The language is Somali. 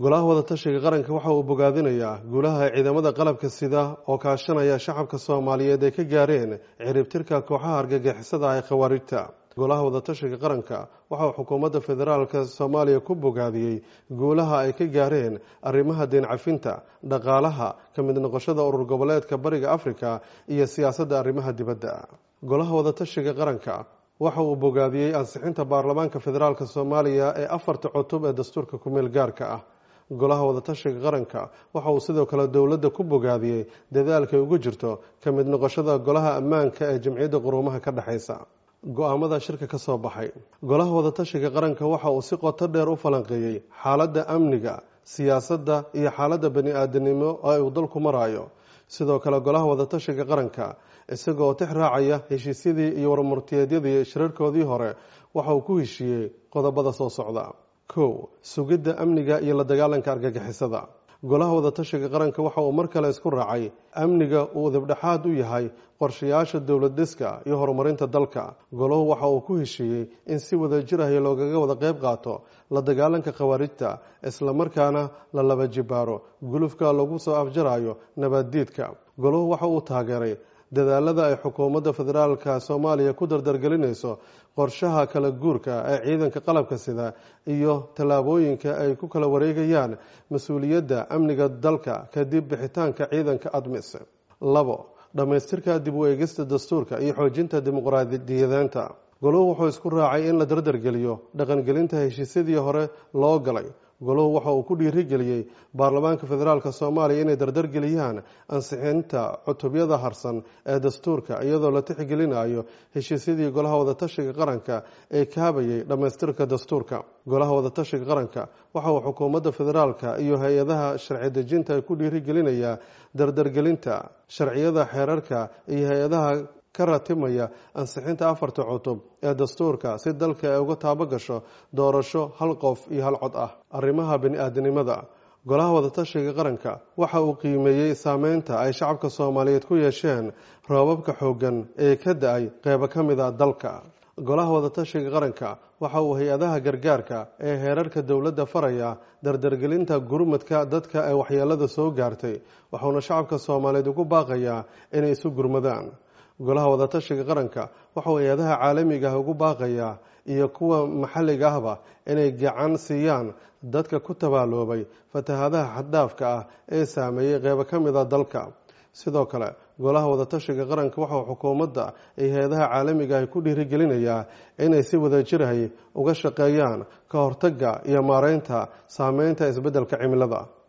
golaha wadatashiga qaranka waxa uu bogaadinayaa guulaha ciidamada qalabka sida oo kaashanaya shacabka soomaaliyeed ay ka gaareen ciribtirka kooxaha argagixisada ee khawaarijta golaha wadatashiga qaranka waxa uu xukuumadda federaalk soomaaliya ku bogaadiyey guulaha ay ka gaareen arrimaha deen cafinta dhaqaalaha ka mid noqoshada urur goboleedka bariga afrika iyo siyaasadda arrimaha dibadda golaha wadatashiga qaranka waxa uu bogaadiyey ansixinta baarlamaanka federaalk soomaaliya ee afarta cutub ee dastuurka kumeel gaarka ah golaha wadatashiga qaranka waxa uu sidoo kale dowladda ku bogaadiyey dadaalkay ugu jirto ka mid noqoshada golaha ammaanka ee jamciyadda quruumaha ka dhexaysa go-aamada shirka ka soo baxay golaha wadatashiga qaranka waxa uu si qoto dheer u falanqeeyey xaaladda amniga siyaasadda iyo xaaladda bani aadanimo ee uu dalku marayo sidoo kale golaha wadatashiga qaranka isagoo tix raacaya heshiisyadii iyo warmurtiyeedyadii shirarkoodii hore waxa uu ku heshiiyey qodobada soo socda kow sugidda amniga iyo la dagaalanka argagixisada golaha wadatashiga qaranka waxa uu mar kale isku raacay amniga uu dibdhexaad u yahay qorshayaasha dowlad dhiska iyo horumarinta dalka golahu waxa uu ku heshiiyey in si wada jir ah loogaga wada qayb qaato la dagaalanka khawaarijta islamarkaana la laba jibaaro gulufka lagu soo afjarayo nabaddiidka golahu waxa uu taageeray dadaalada ay xukuumadda federaalka soomaaliya ku dardargelinayso qorshaha kala guurka ee ciidanka qalabka sida iyo tallaabooyinka ay ku kala wareegayaan mas-uuliyadda amniga dalka kadib bixitaanka ciidanka admis labo dhammaystirka dib u eegista dastuurka iyo xoojinta dimuqraadiyadeenta golahu wuxuu isku raacay in la dardargeliyo dhaqangelinta heshiisyadii hore loo galay golahu waxa uu ku dhiirigeliyey baarlamaanka federaalk soomaaliya inay dardargeliyaan ansixinta cutubyada harsan ee dastuurka iyadoo la tixgelinayo heshiisyadii golaha wadatashiga qaranka ee kaabayay dhammaystirka dastuurka golaha wadatashiga qaranka waxa uu xukuumadda federaalka iyo hay-adaha sharci dejinta ku dhiirigelinayaa dardargelinta sharciyada xeerarka iyo hay-adaha ka ratimaya ansixinta afarta cutub ee dastuurka si dalka ay uga taabo gasho doorasho hal qof iyo hal cod ah arrimaha bani-aadanimada golaha wadatashiga qaranka waxa uu qiimeeyey saameynta ay shacabka soomaaliyeed ku yeesheen roobabka xooggan ee ka da-ay qeybo ka mid a dalka golaha wadatashiga qaranka waxa uu hay-adaha gargaarka ee heerarka dowladda faraya dardargelinta gurmadka dadka ee waxyeelada soo gaartay waxauna shacabka soomaaliyeed ugu baaqayaa inay isu gurmadaan golaha wadatashiga qaranka waxauu hay-adaha caalamiga ah ugu baaqayaa iyo kuwa maxalliga ahba inay gacan siiyaan dadka ku tabaaloobay fatahadaha xaddhaafka ah ee saameeyey qeybo ka mid a dalka sidoo kale golaha wadatashiga qaranka waxauu xukuumadda iyo hay-adaha caalamiga ah ku dhiirigelinayaa inay si wadajirahay uga shaqeeyaan ka hortagga iyo maareynta saameynta isbeddelka cimilada